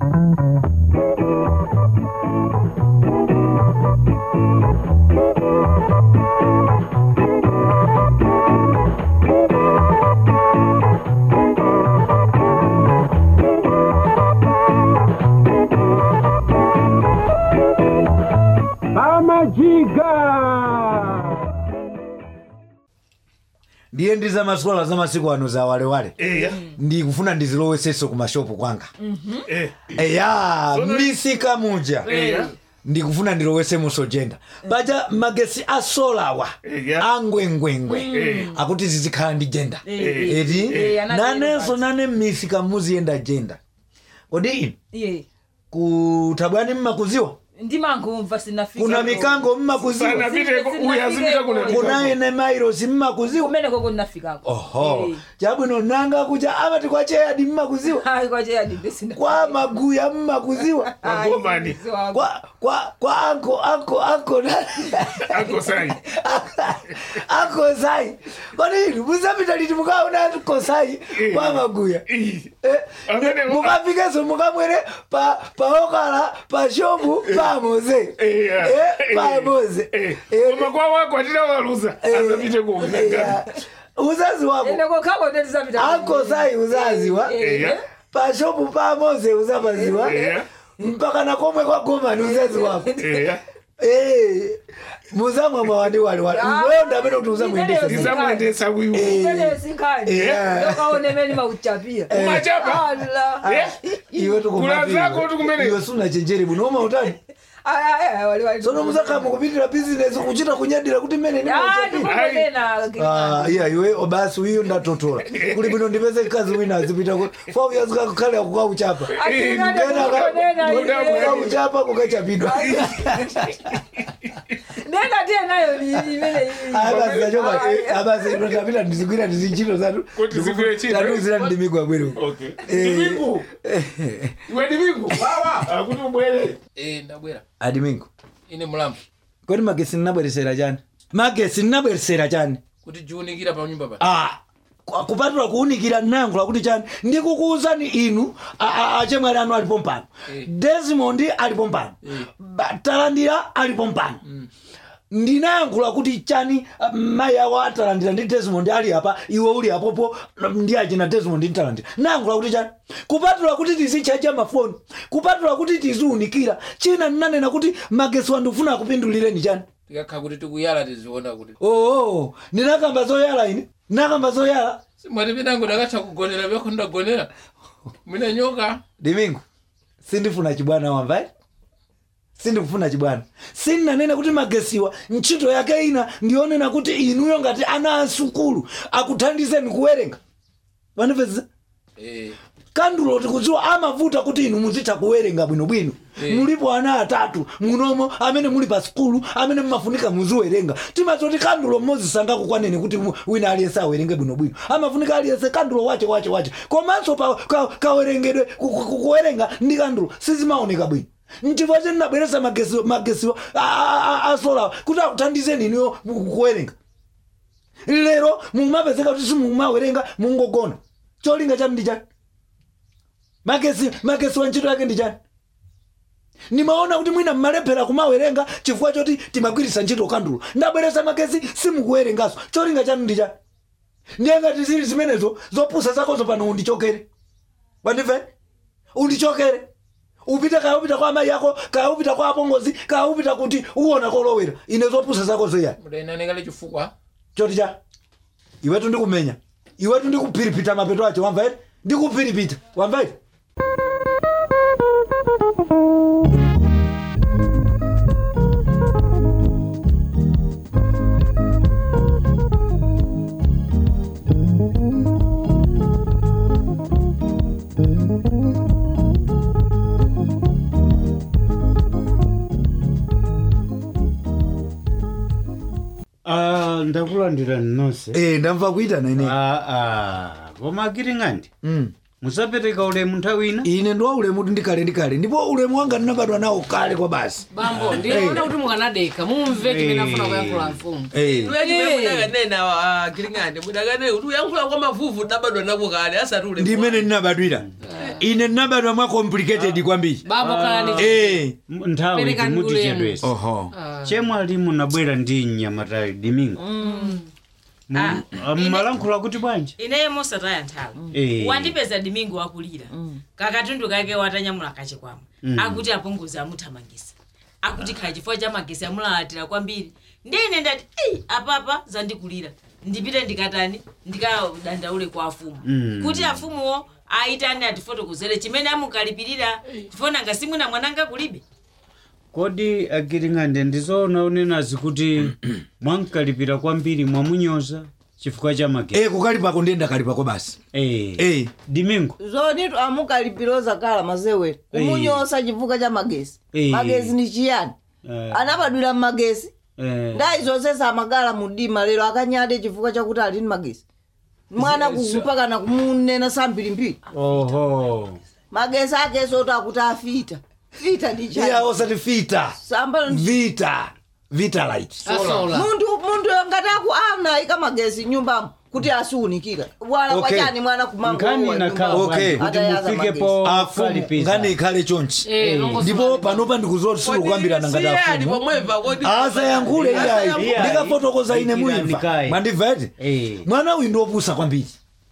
pamajiga ndiye ndi zamaswala za masiku ano za walewale eya ndikufuna ndiziloweseso ku mashopu kwanga eh eya Sono- misika muja eya ndikufuna ndilowese musojenda paja magesi a solawa Eya. angwengwengwe akuti zizikhala ndi jenda Eh, eti eh, anati nanenso eni nane misika muziyenda jenda kodi inu iye kutabwani mmakuziwa ndimangomva sinafika kuna mikango mmakuziwa sanapite uyu azipita kuna kuna ene mairosi mmakuziwa kumene koko ndinafikako oho Eh. chabwino nanga kuja amati kwa cheyadi mmakuziwa hayi kwacheyadibesina kwa maguya mmakuziwa Magomani. kwa kwa kwa anko anko anko na- akosai akosai kodi inu musapita liti mukaona kosai kwa maguya Ih. Eh, Amene- mukafikeso mukamwere pa paokala pa shopu pamoze Eya. Eh, pamoze Eh. Eh, koma kwa wako atira waluza eh, asapite eh, kuunagana uzazi wako ene kokako ndetizapita akosai uzaziwa eya pashopu pamoze uzapaziwa eya mpaka na komwe kwa gomani uzazi wako eya Eh, muzamwa mwawandi waliwali Ah. wewe ndamene kuti uzamuyendesa Imeneyo ndizamuyendesa wiwo Eh. sinkhani Eh. yokaone meni mauchapia umachapa ala Eh? iwe Kula zako tu kumene. iwe suna chenjeri buno uma utani sono muzakama kupitira bizinesi kuchita kunyadira kuti mmene Ah, iya iwe obasi uyu ndatotola kuli bwino ndipeze mkazi wina azipita ku four years kakukhale akukauchapa kukauchapa kukachapidwa ndengatiye nayo imene abasiachoka abasi ndapita ndizigwira ndizinchito zatu Kuti zigwire ntchito. tatuzira ndimigwa bwero okay Eh. divingu iwe divingu wawa akuti ubwere Eh, ndabwera adimingo ine mulambo kodi magesi nnabweresera chani magesi nnabweresera chani kuti jiunikira pa nyumba pa Ah, ku- kupatula kuunikira nayankhula kuti chani ndikukuwuzani inu a- a- achemwali anu alipo mpano Eh. desmond alipo mpano Eh. Ba- talandira alipo mpano ndinayankhula kuti chani ah, mayi awo atalandira ndi desmond ali apa iwe uli apopo ndi achina desmond ndi talandira nayankhula kuti chani kupatula kuti tizichaja mafoni kupatula kuti tiziunikira china ndinanena kuti magesi wandifuna akupindulireni chani tikakhala kuti tikuyala tiziona kuti oo ndinakamba zoyala ine ndinakamba zoyala simwati pinango ndakatha kugonera vyakho ndagonera mwina nyoka dimingo sindifuna chibwana wamvayi sindikufuna chibwana sindinanena kuti magesiwa ntchito yake ina ndionena kuti inuyo ngati ana asukulu akuthandizeni kuwerenga vanipezesa Eh, kandulo tikudziwa amavuta kuti inu muzitha kuwerenga bwinobwino Eh. mulipo ana atatu munomo amene muli pa sikulu amene mumafunika muziwerenga timazoti kandulo mmodzi sangakukwaneni kuti mu- wina aliyense awerenge bwinobwino amafunika aliyense kandulo wache wache wache komanso pa ka- kawerengedwe ku- ku- ku- kuwerenga ndi kandulo sizimaoneka bwino nchifukwa cheni nabweresa magesi- magesiwo a- a- a- asola kuti akuthandizeni inuyo ku- kuwerenga lero mumapezeka kuti simumawerenga mungogona cholinga chanu ndi chani magesi magesi wa ntchito yake ndi chani nimaona kuti mwina mmalephera kumawerenga chifukwa choti timagwirisa ntchito kandulo ndabweresa magesi simukuwerengaso cholinga chanu ndi chani ndiye ngati zili zimenezo zopusa zakozo pano undichokere wandive undichokere upite kaya upita kwa amayi ako kaya upita kwa apongozi kaya upita kuti uwona kolowera ine zopusa zakozo yani mudainanekale chifukwa choti cha iwetu ndikumenya iwetu ndikuphiripita mapeto acho wamvaire ndikuphiripita wamvaire Ah, ndakulandira nonse eh ndamva kuitana ine Ah, ah, koma akiring'andi mm. musapereka ulemu nthawi ina ine ndiwa ulemu ndikale ndikale ndipo ulemu wanga ndinabadwa nawo kale kwa basi bambo ndinaona kuti mukanadeka mumve chimene afuna kuyankhula mfumu eh. mudakanena kiling'ande mudakanena kuti uyankhula kwa mavuvu dabadwa nako kale asati ule ndimene ndinabadwira ine ndinabadwa mwa complicated kwambiri bambo kalani Eh. M- nthawi Perekani timuti ulemu. chedwesi oho chemwali munabwera ndi mnyamatayi dimingo Ah, mmalankhula kuti bwanji ineyo mosataya nthawi Eh. wandipeza dimingo wakulira kakatundu kake watanyamula kachikwama akuti apongozi amuthamangisa akuti khala chifukwa cha magesi amulalatira kwambiri ndine ndati ei apapa zandikulira ndipite ndikatani ndikadandaule kwa afumu Mm. kuti afumuwo aitani atifotokozere chimene amukalipirira tifonanga simwina mwananga kulibe kodi agiring'ande ndizoona unenazi kuti mwankalipira kwambiri mwamunyoza chifukwa cha magesi e kukalipako ndiye ndakalipako basi Eh. Eh. dimingo zonitu amukalipiroza kala mazewera kumunyosa chifukwa cha magesi Eh. magesi ni chiyani Eh. anabadwira mmagesi Eh. ndayi zonsesa amagala mudima lero akanyade chifukwa chakuti ali ndi magesi mwana Zi- kupakana kumunena sambirimbiri oho magesi akeso kuti akuti afita fita ndi iya chani osati fita samba vita vita light asola muntu muntu ngati aku anayika magesi nyumbamo kuti asiunikira wala Okay. kwachani mwana nkhani nakhala Okay. bwanji kuti mufikepo afumu kalipisa ngani ikhale chonchi Eh, longo ndipo sula. panopa ndikuzoti silukambirana ngati siyani afumu pomweva kodi asayankhule iyayi Iyayi. ndikafotokoza ine muimva Ikirani mwandimvete Eh. mwana uyu ndiopusa kwambiri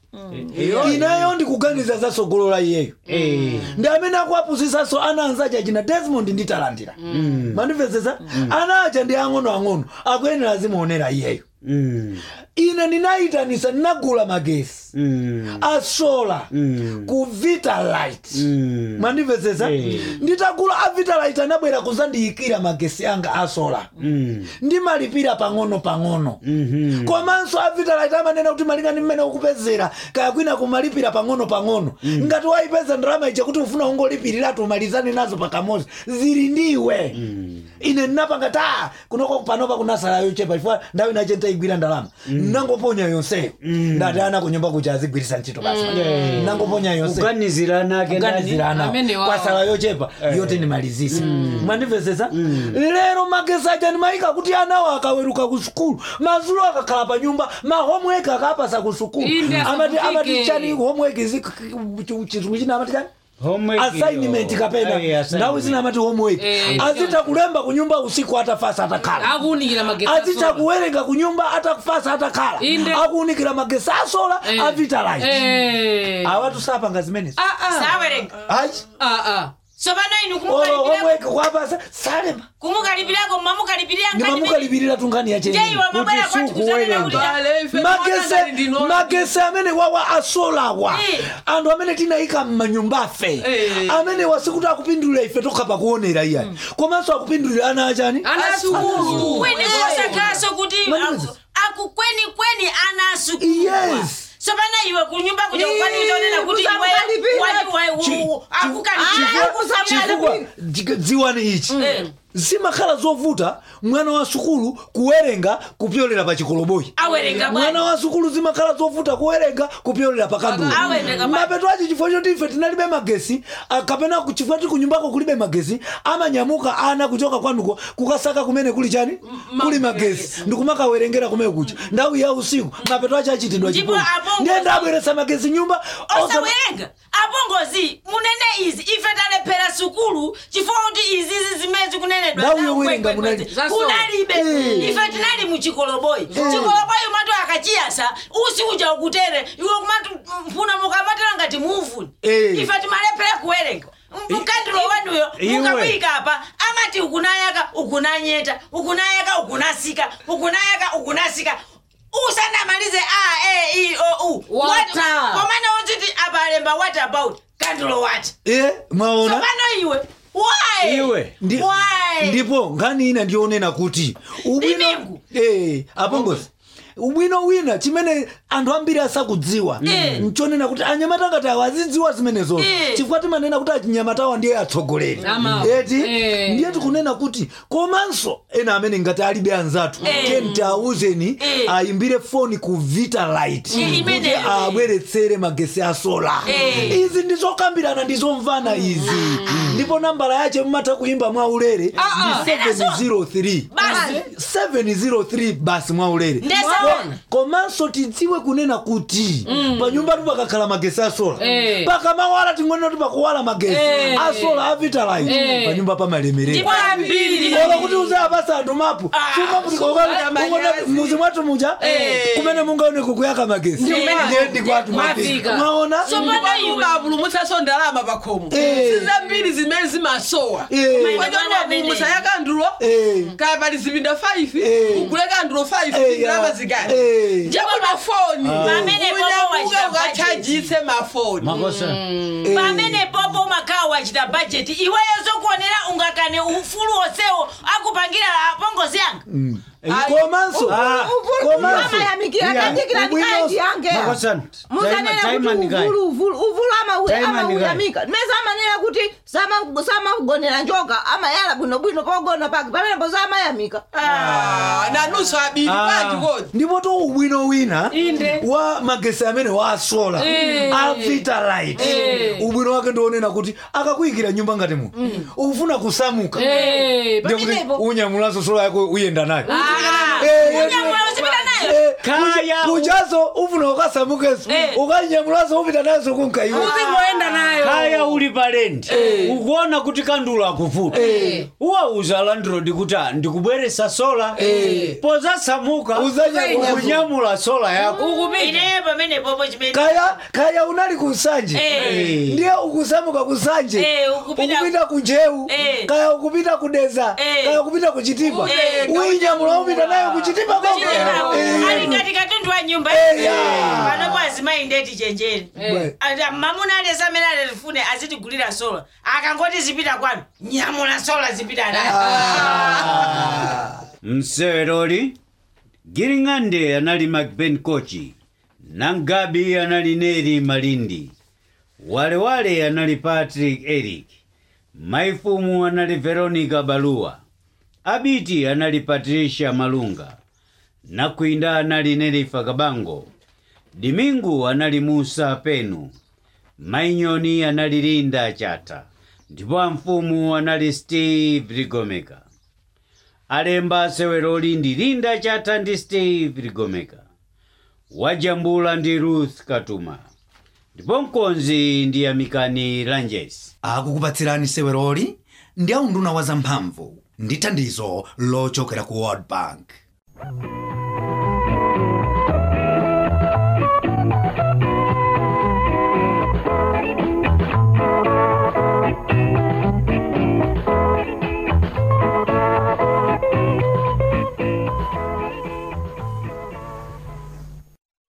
Eh. ineyo ndikuganiza zasogolola iyeyo Eh. ndi amene akuapusisaso ana anzace achina desmond ndi talandira mwandimvetsetsa ana aja ndi ang'onoang'ono akuyenera zimuonera iyeyo Mm. ine ndinayitanisa ndinagula magesi Mm. asola Mm. ku vitalight Mm. mwandimvetsetsa Eh. nditagula a vitalight anabwera kuzandiyikira magesi anga asola Mm. ndimalipira pang'ono pang'ono Mhm. komanso a vitalight amanena kuti malingana mmene ukupezera kaya kwina kumalipira pang'ono pang'ono ngati wayipeza ndalama ija kuti ufuna ungolipirira tumalizane nazo pakamozi zili ndiwe ine ndinapanga ta kunoko panopa kunasala yochepa chifukwa ndawo inache ntayigwira ndalama nangoponya yonseyo ndati ana kunyumba kuja azigwirisa ntchito basi nangoponya yonseyo kuganizirana ake ndani kuganizirana Amene wawa. kwasala yochepa yote nimalizise mwandimvetsetsa lero magesi aja nimayika kuti anawo akaweruka ku sukulu mazulo akakhala pa nyumba ma homework akapasa ku sukulu Inde amati asakufike. amati chani homework zi chizungu china amati chani Homework assignment iyo. kapena Ayi, assignment. ndawu zina amati homework Eh, azita kulemba kunyumba usiku atafasa atakhala akuunikira magesi azita asola. kuwerenga kunyumba atakufasa atakhala Inde. akuunikira magesi asola Eh. avitalight Eh. awatu sapanga zimenezi Ah, ah. sawerenga ayi Ah, ah. tsopano inu olo kumukalipirako homework kwapasa salema kumukalipirako mamukalipirira ndimamukalipirira tungani yache jeiwa mabwera Kuti kwati kuzanena kuti Bale, ife magese mwana ndino- magese amene wawa asolawa Eh. anthu amene tinayika mmanyumbafe Eh. amene wasikuti akupindulira ife tokha pakuonera iyayi komanso akupindulira ana achani Ana sukulu. kweni kosakhaso kuti Mwanzo. aku- aku kweni kweni anasukulu Yes. sopana iwe kunyumba kuja kukwani kutonena kuti chifukwa chifukwa dziwani ichi zimakhala zovuta mwana wa sukulu kuwerenga kupyolera pa chikoloboyi awerenga mwana bwana wa sukulu zimakhala zovuta kuwerenga kupyolera pa kandulo Awerenga bwana. mapeto achi chifukwa choti ife tinalibe magesi ah, kapena ku- chifukwa ti kunyumbako kulibe magesi amanyamuka ana kuchoka kwanuko kukasaka kumene kuli chani kuli magesi ndikumakawerengera kumene kucha ndawu ya usiku mapeto achi achitidwa Ndipo chipuli apo- ndiye ndabweresa magesi nyumba osa- osawerenga apongozi munene izi ife talephera sukulu chifukwa kuti izizi zimezi kunenedwa Ndawu za yowerenga kwekwe- munali- Zaso. kunalibe Eh. ife tinali muchikoloboyi chikoloboyi umati akachiyasa usi uja ukutere iwe kumati mpuna mukamatira ngati muvuni Eh. ife timalephera kuwerenga mkandilo wanuyo Iwe. mukamuyika apa amati ukunayaka ukunanyeta ukunayaka ukunasika ukunayaka ukunasika usanamalize a e i o u Water. komana udziti apalemba what about kandulo what Eh, mwaona tsopano iwe why Iwe. Ndi- why ndipo nkhani ina ndionena kuti ubwino Dimingu. eh, apongozi ubwino wina chimene anthu ambiri asakudziwa Eh. nchonena kuti anyamata ngati awo azidziwa zimenezozo Eh. chifukwa timanena kuti achinyamatawa ndiye atsogoleri Ama. eti Eh. ndiye tikunena kuti komanso ena amene ngati alibe anzathu Eh. tiye tiawuzeni Eh. ayimbire foni ku vitalight Eh, kuti imeneyo. abweretsere magesi asola Eh. izi ndizokambirana ndizomvana izi ndipo nambala yache mumatha kuimba mwaulere Ah, ah. ndi 703 basi 703 basi mwaulere Ndesa- komanso tidziwe kunena kuti panyumbatu pakakhala magesi asola Eh. pakamawala ting'onena kuti pakuwala magesi Eh. asola a vitalite Eh. panyumba pamalemerera kwambiri ola kuti uzayapasa anthu mapu muzi mwathu muja kumene mungaoneko kuyaka magesi ndiye kwathu magesi Mwafika. mwaona ukapulumutsaso ndalama pakhomo Eh. sizambiri zimene zimasowa Eh. kwachoniwapulumutsa ya kandulo Eh. kaya pali zipinda 5 Eh. ugule kandulo 5 Eh, ndalama ya. zikali Eh. njako mafoni Pamene popo unyamuke wachita ukachajitse mafoni makosa pamene popo umakhala wachita bajeti iweyo zokuonera ungakane ufulu onsewo akupangira apongozi yanga komanso Ah, komanso amayamikira Yeah. kandikira ndikaiti yange makosa musanena kuti taimanikayi uvulu uvulu uvulu ama- Time and amauyamika meza amanena kuti sama- samakugonera njoka amayala bwinobwino pogona pake pamenepo samayamika Ah, nanunso abiri Ah. kwati kodi ndipo to ubwino wina Inde. wa magesi amene wasola Eh. a vitalite Eh. ubwino wake ndionena kuti akakuyikira nyumba ngati muno ukufuna kusamuka Eh, ndiye kuti pamenepo. unyamulaso sola yako uyenda nayo Ah, Eh, eh, unyamula uzipita nayo Eh, Kaya, kuja- kujaso ufuna ukasamukeso Eh. ukanyamulaso upita nazo kunkaiwa uzingoenda nayo kaya uli palendi ukuona kuti kandulo akuvuta uwauza landrod kuti "Ah, ndikubweresa sola pozasamuka Uzanyamula. kunyamula sola yako ineyo pamene popo chimene kaya kaya unali kusanje Eh. ndiye ukusamuka kusanje Eh, ukupita- ukupita kunjewu Eh. kaya ukupita kudeza Eh. kaya ukupita kuchitipa Eh. uinyamula upita nayo kuchitipa koko Eh. ali ngati katundu wa nyumba Eh, yeah. panopo azimayi ndeti chenjeri Bwe. Ati mamuna alesa amene alifune azitigulira sola akangoti zipita kwanu nyamula sola zipita nayo mseweroli giring'ande anali macben kochi nangabi anali neri malindi walewale anali patrick eric maifumu anali veronica baluwa abiti anali patricia malunga nakwinda anali nerifa kabango dimingu anali musa penu mainyoni anali linda chata ndipo amfumu anali steve ligomeka alemba seweroli ndi linda chata ndi steve ligomeka wajambula ndi ruth katuma ndipo mkonzi ndi amikani lanjes akukupatsirani seweroli ndi aunduna wa zamphamvu ndi thandizo lochokera ku world bank